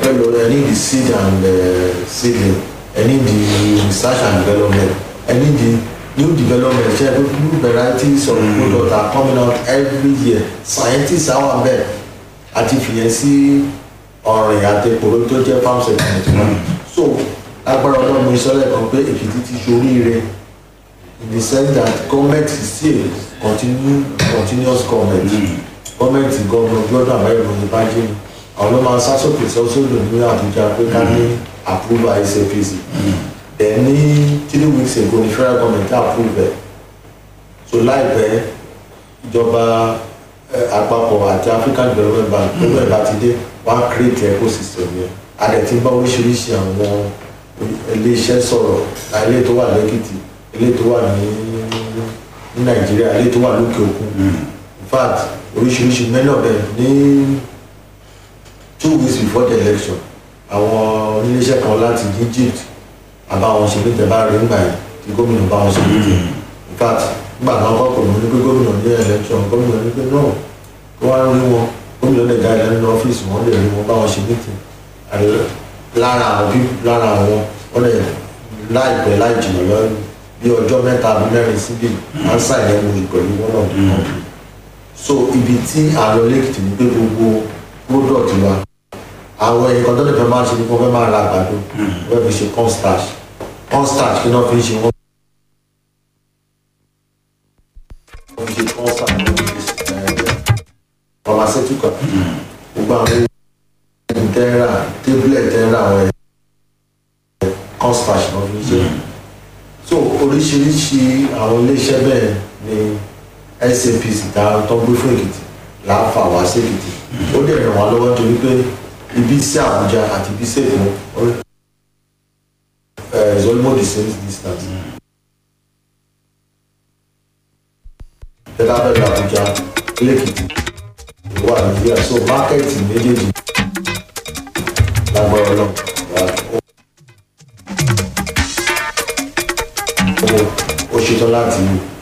fẹ́ lọ ẹ ní the seed and uh, seedling ẹ ní the research and development ẹ ní the new development ṣe pé new varieties of product are coming out every year scientists àwọn abẹ àti fìyẹn sí ọ̀rìn àti kòró tó jẹ́ farm segment wọn so agbára ọlọ́run ìsọ̀lẹ̀ kan pé èkìtì ti ṣoríire in the sense that government is still continue continuous government government governor gbọ́dọ̀ àbáyọ̀ lóyún bá jẹ́ àwọn ló máa sásòkè sọ́sọ́lò ní àbújá pé ká ní approval SAPC then ní three weeks ago ní federal government approve ẹ̀ so láìpẹ́ ìjọba eh, àpapọ̀ àti African Development Bank gbogbo ẹ̀ bá ti dé wọ́n á create ecosystem yẹn adẹ̀ ti bá oríṣiríṣi àwọn iléeṣẹ́ sọ̀rọ̀ ilé tó wà lẹ́kìtì ilé tó wà ní ní Nàìjíríà ilé tó wà lókè òkun in fact oríṣiríṣi many of them ní two weeks before the election àwọn oníléeṣẹ́ kan láti Egypt àbáwọn ṣe níta bá rí nígbà yìí tí gómìnà bá wọn ṣe níta in fact nígbà náà kọ́ pè wọ́n ní pé gómìnà ní election gómìnà ní pé no kí wọ́n rí wọn gómìnà lè jáde nínú ọ́fíìsì wọn lè rí wọn bá wọn ṣe níta lára àwọn bí lára àwọn wọn lè láìpẹ́ láì jìnnà lọ bí ọjọ́ mẹ́ta àbí mẹ́rin síbi ansa ìyẹn mo pẹ̀lú wọn náà bí wọn so ibi tí àlọ́ lẹ́kìtì ní pé gbogbo product wa àwọn ẹ̀kọ́ tó lè fẹ́ máa ṣe ni wọ́n fẹ́ máa ra àgbàdo wọ́n fi ṣe corn starch corn starch kí náà fi ń ṣe wọ́n wọ́n fi ṣe corn starch wọ́n fi ṣe ẹ̀ pharmaceutical gbogbo àwọn ẹ̀yìn tẹ́ra tablet tẹ́ra àwọn ẹ̀ corn starch náà fi ń ṣe so oríṣiríṣi àwọn iléeṣẹ́ bẹ́ẹ̀ ni SAPC tá tó gbé fún Èkìtì láàfà wá sí Èkìtì ó dẹ̀ ràn wá lọ́wọ́ torí pé ibi sí Àbújá àti ibi sí Èkó ẹ̀ is almost the same distance. tẹ́lá bẹ̀rẹ̀ Àbújá lẹ́kìtì ìwọ Nàìjíríà so mákẹ́ẹ̀tì méjèèjì lágbára Ọlọ́run ó ṣetán láti